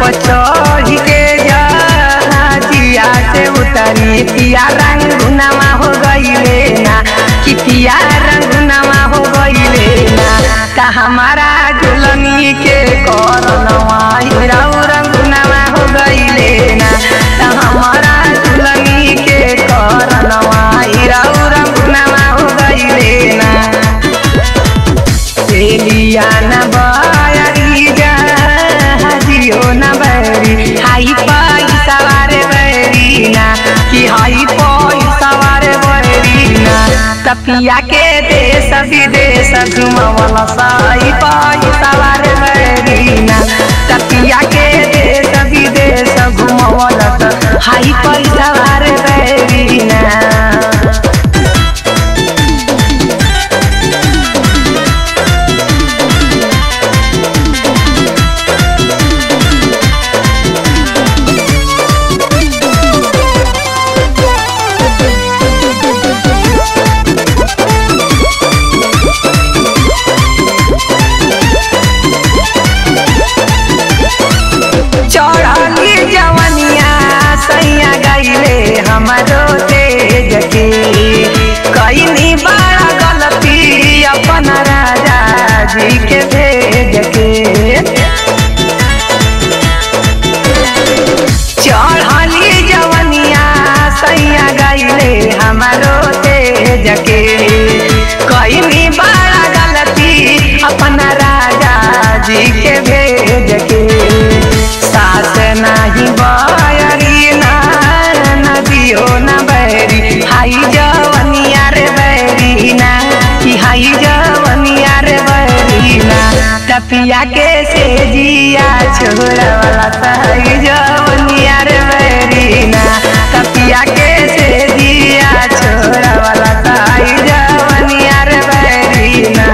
पर चढ़ के जहाजिया से उतरी पिया रंगुनामा हो गईले ना कि पिया रंगुनामा हो गईले ना ता हमारा दुल्हनी के करनवा हिराऊ रंगुनामा हो गईले ना ता हमारा दुल्हनी के करनवा हिराऊ रंगुनामा हो गईले ना एलिया न बयरी जहाजियो न बरी हाई पैसा वारे बरी ना कि हाई पैसा वारे बरी ना तपिया के देश विदेश घुमवला साई पैसा वारे बरी ना तपिया के देश विदेश घुमवला हाई पैसा वारे बरी ना चढ़ली जवनिया सैया गईले हमारो तेज के कईनी बड़ा गलती अपन राजा जी के भेज के चढ़ली जवनिया सैया गईले हमारो तेज के कईनी बड़ा गलती अपन राजा जी के भेज के सास नाही बयरी ना नदियो न बैरी हाई जवनिया रे बैरी ना कि हाई जवनिया रे बैरी ना तपिया के से जिया छोड़ा वाला सही जवनिया रे बैरी ना तपिया के से जिया छोड़ा वाला सही जवनिया रे बैरी ना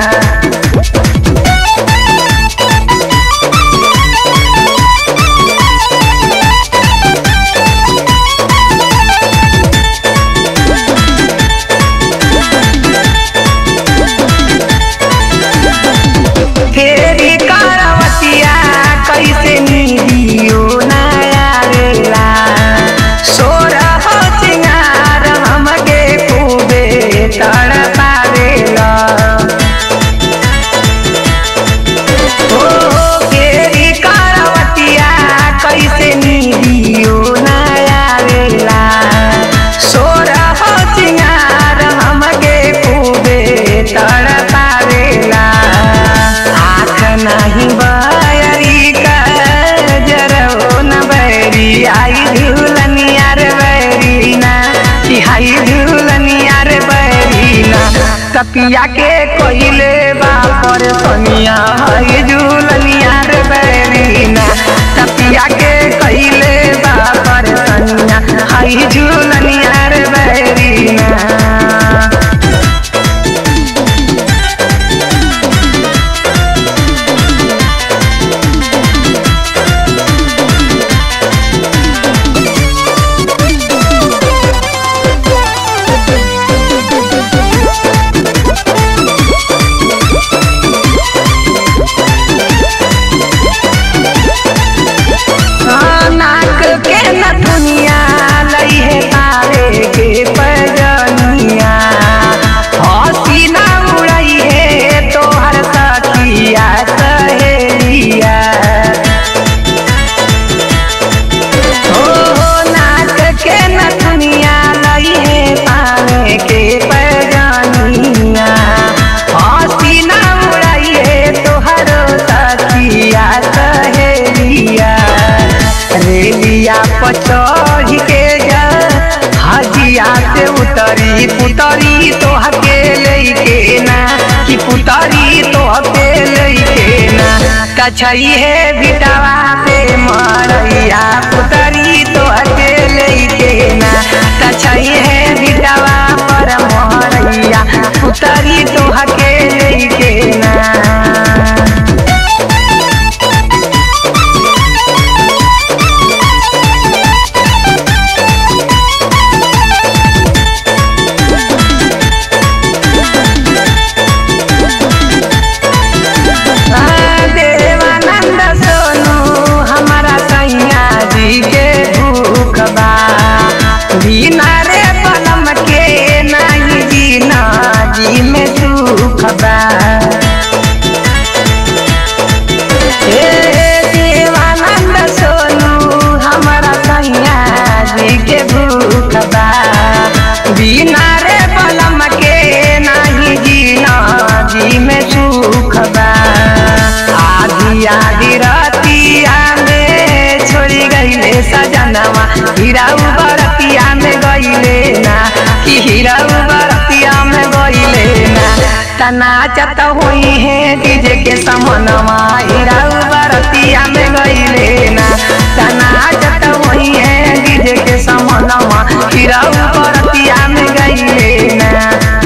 फेरी करवतिया कैसे निदियो नया रेला सोर हो चिंगार हमके खूबे तड़पावेला ओ फेरी करवतिया कैसे निदियो नया रेला सोर हो चिंगार हमके खूबे तड़पावेला आँख नहीं बयरी का जरो न बैरी आई झूलनिया रे बैरी ना कि हाई झूलनिया रे बैरी ना कपिया के कोइले बापर सोनिया हाई झूलनिया रे बैरी ना कपिया के कोइले बापर सोनिया हाई झूलनिया रे बैरी ना हाँ, नाक के नथुनिया लई है तारे के पैजनिया हंसी ना उड़ई है तोहर सखिया सहेलिया हो हो नाक के नथुनिया लई है तारे के पैजनिया हंसी ना उड़ई है तोहर सखिया सहेलिया रेलिया पर चढ़ के जा हजिया से उतरी पुतरी तो हके लेके ना कि पुतरी तो हके लेके ना कछई है बिटवा पे मरैया पुतरी तो हके लेके ना कछई है बिटवा पर मरैया पुतरी तो हके लेके ना आ, देवानंद सोनू हमारा गईले सजनवा हीरा बरतिया में गईले ना कि हीरा बरतिया में गईले ना तना चत हुई है डीजे के समनवा हीरा बरतिया में गईले ना तना चत हुई है डीजे के समनवा हीरा बरतिया में गईले ना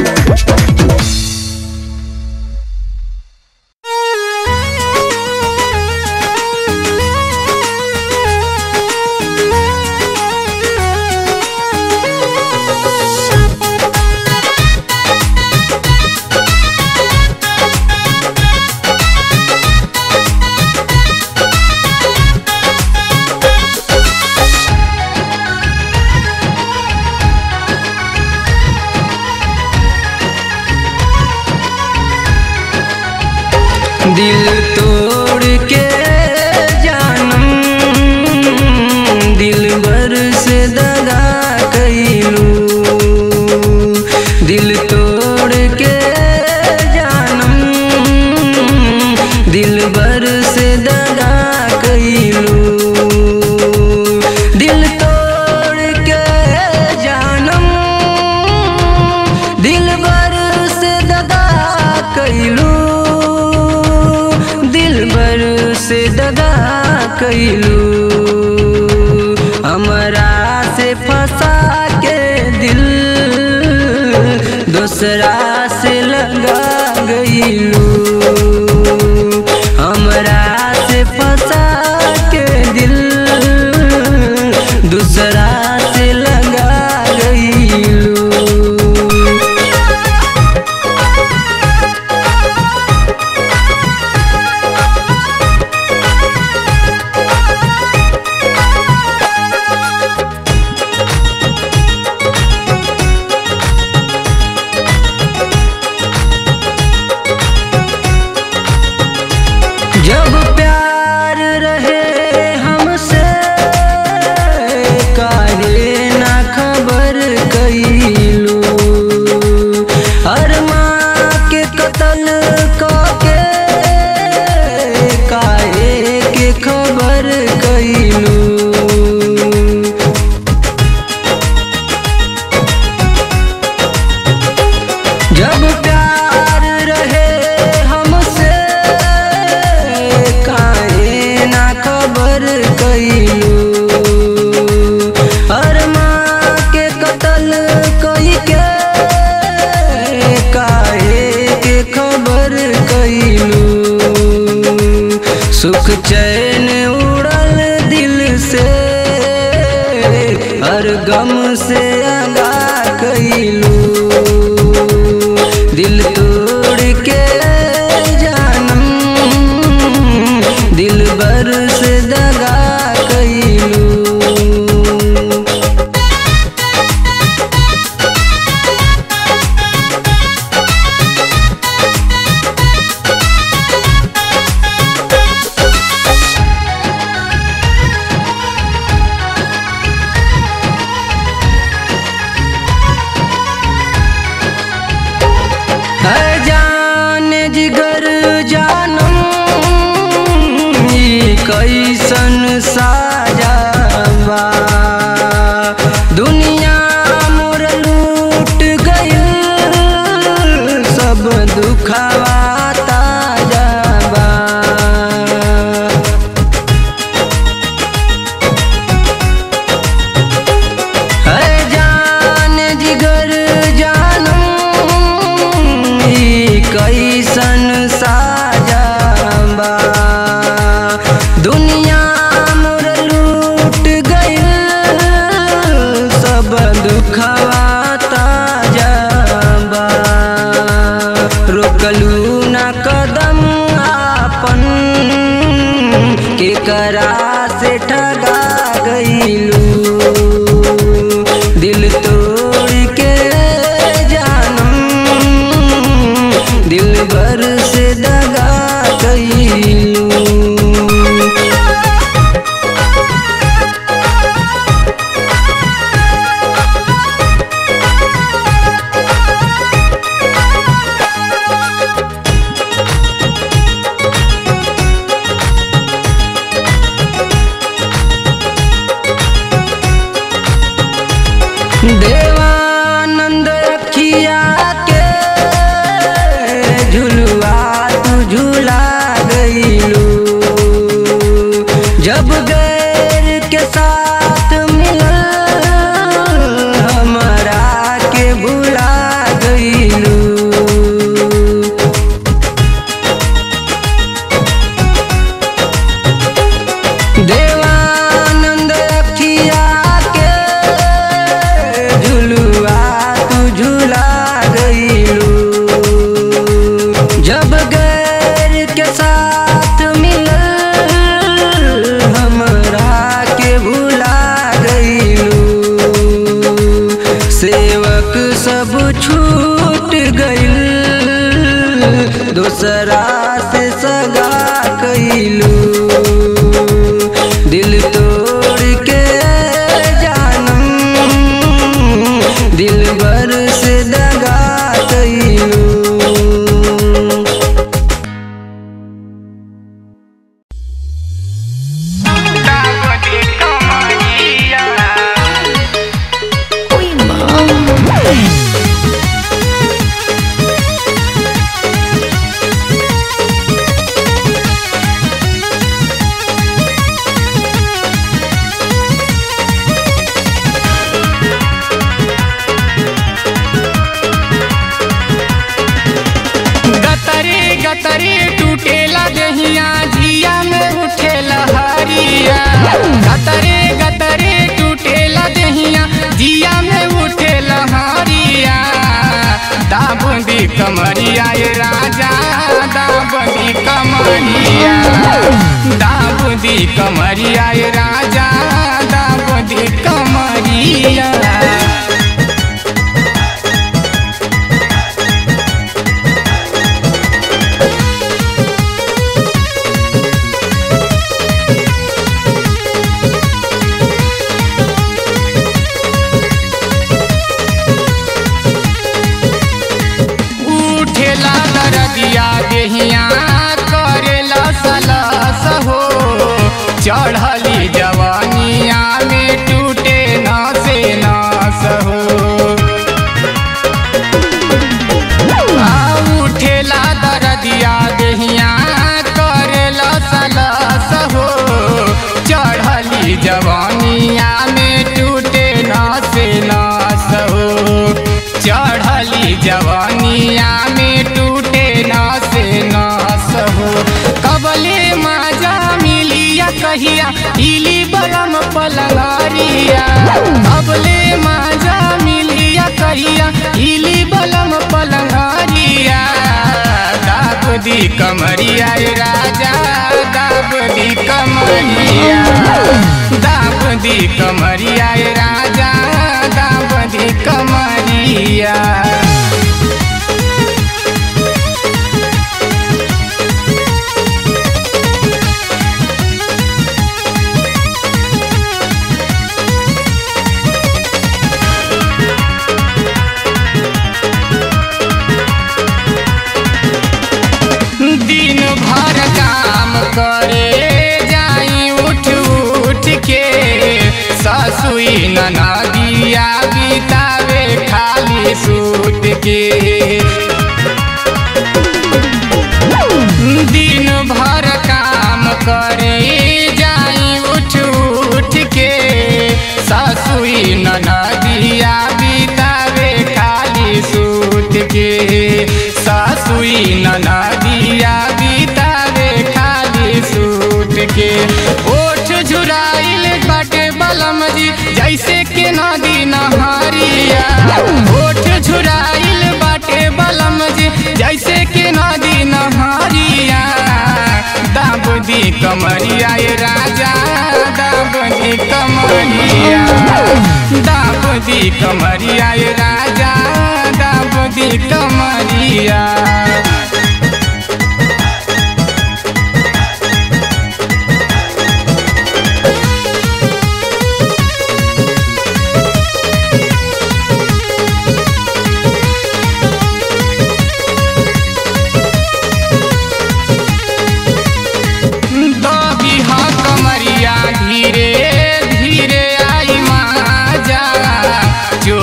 दिल तोड़ के जानम दिल भर से दगा कैलू दिल तोड़ के जानम दिल भर से दगा कैलू दिल तोड़ के जानम दिल भर से दगा कैलू दिल भर से दगा कैलू हमरा से फंसा के दिल दूसरा से लगा गईलू हमरा से फंसा के दिल दूसरा से लगा गईलू जब प्यार रहे हमसे काहे ना खबर कैलू अरमा के कतल के काहे के खबर कैलू जब प्यार रहे हमसे काहे ना खबर कैलू अरमा के कतल कई के काहे के खबर कैलू सुख चैन उड़ल दिल से हर गम से आगा कैलू दिल तोड़ के जानम दिल भर से दगा कैलू है जान जिगर जानम ई कैसन साजाबा दुनिया मोर लूट गइल सब दुखावा ताजाबा है जान जिगर जानम ई कैसन साजाबा दुनिया मोर देवानंद अखिया के झुलुआ तू झूला गईलू जब गैर के साथ मिलल हमरा के भुला गईलू देवानंद अखिया के झुलुआ तू झूला गईलू जब गैर के साथ मिलल हमरा के भुला गईलू सेवक सब छूट गईल दूसरा से सगा कैलू दिल तोड़ के जानम दिल भर से दगा कैलू गतरे गतरे टूटेला दहिया जिया में उठेला हरिया गतरे गतरे टूटेला दहिया जिया में उठेला हरिया दाबंदी कमरिया ये राजा दाबंदी कमरिया दाबंदी कमरिया ये राजा दाबंदी कमरिया उठेला दरदिया देहिया करेला सलस हो चढ़ली जवानिया में टूटे नसे नस हो आ उठेला दरदिया देहिया करेला सलस हो चढ़ली जवानिया में टूटे नसे नस हो चढ़ली जवानिया में टूटे नसे नस हो कबले माजा मिलिया कहिया इली बलम पलंगरिया कबले माजा मिलिया कहिया इली बलम पलंगरिया दाब दी कमरिया ए राजा दाब दी कमरिया दाब दी कमरिया ए राजा दाब दी कमरिया दिन भर काम करे जाई उठ उठ के ससुई ननदिया बितावे खाली सूत के दिन भर काम करे जाई उठ उठ के ससुई ननदिया बितावे खाली सूत के ससुई ननदिया बितावे खाली सूत के ओठ झुराइल बाटे बलम जी जैसे के नदी नहरिया ओठ झुराइल बाटे बलम जी जैसे के नदी नहरिया दाब दी कमरिया ये राजा दाब दी कमरिया दाब दी कमरिया ये राजा दाब दी कमरिया दबी हा कमरिया धीरे धीरे आई माजा जो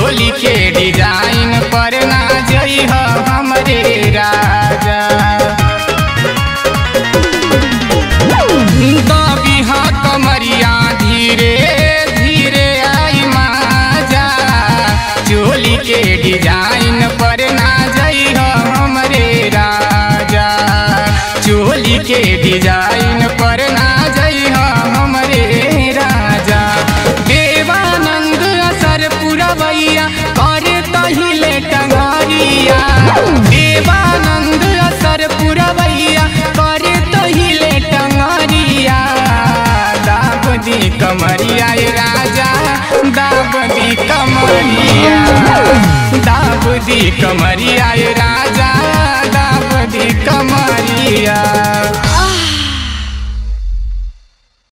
कमरिया ये राजा दाब दी कमरिया दाब दी कमरिया ये राजा दाब दी कमरिया